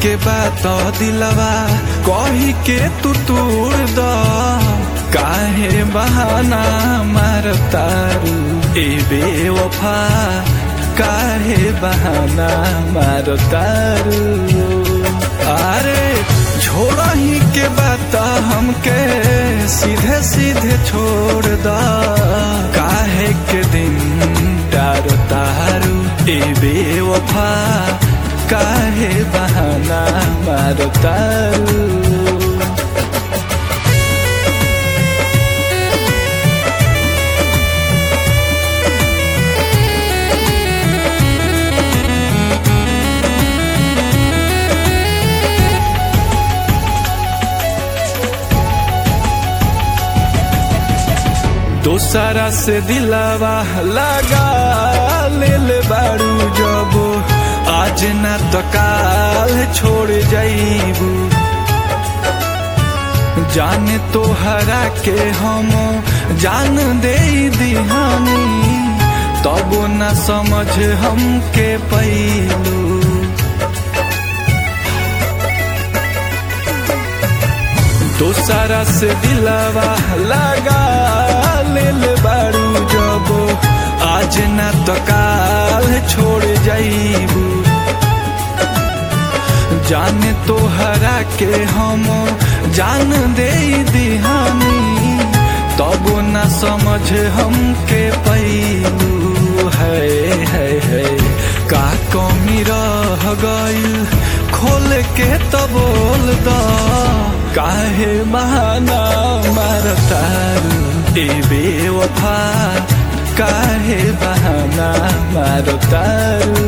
के बात दिलवा कही के तू तोड़ द काहे बहाना मार तारू ए बेवफा काहे बहाना मार तारू अरे छोड़ा ही के बात हमके सीधे सीधे छोड़ द काहे के दिन डारो तारू ए बेवफा काहे बहाना मारो तारू दोसरा से दिलावा लगा लेल बारू जब आज न तो काल छोड़ जाइबू जाने तो हरा के हम जान दे दिहानी तब न समझ हमके पैलू दोसरा से दिलावा लगा लेल बारू जब आज न तो काल छोड़ जाइबू जाने तो हरा के हम जान दे दिहानी तब न समझ हमके पैलू है है है का कमी रह गईल खोल के तो बोल द काहे बहाना मारतारू ए बेवफा काहे बहाना मारतारू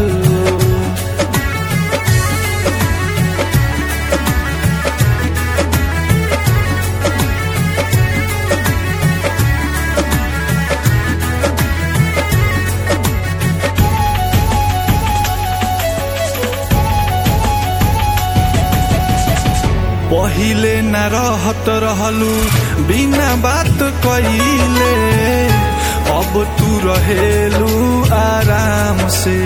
पहिले न रहत रहलू बिना बात कइले अब तू रहेलू आराम से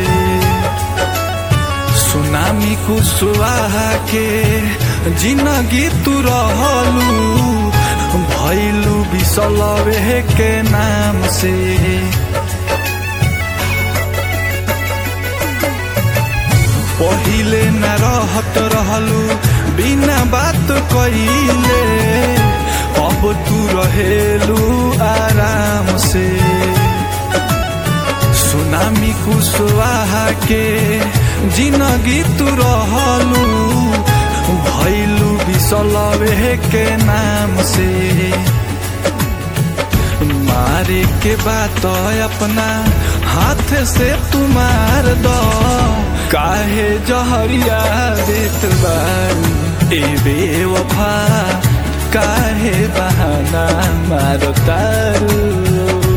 सुनामी कुशवाहा के जिंदगी तू रहलू भैलू बिसलवे के नाम से पहिले न रहत रहलू बिना बात कइले अब तू रहेलू आराम से सुनामी कुशवाहा के जिंदगी तू रहलू भैलू बिसलवे के नाम से मारे के बात अपना हाथ से तुमार दो काहे जहरिया देत बारू ए बेवफा काहे बहाना मारो तारू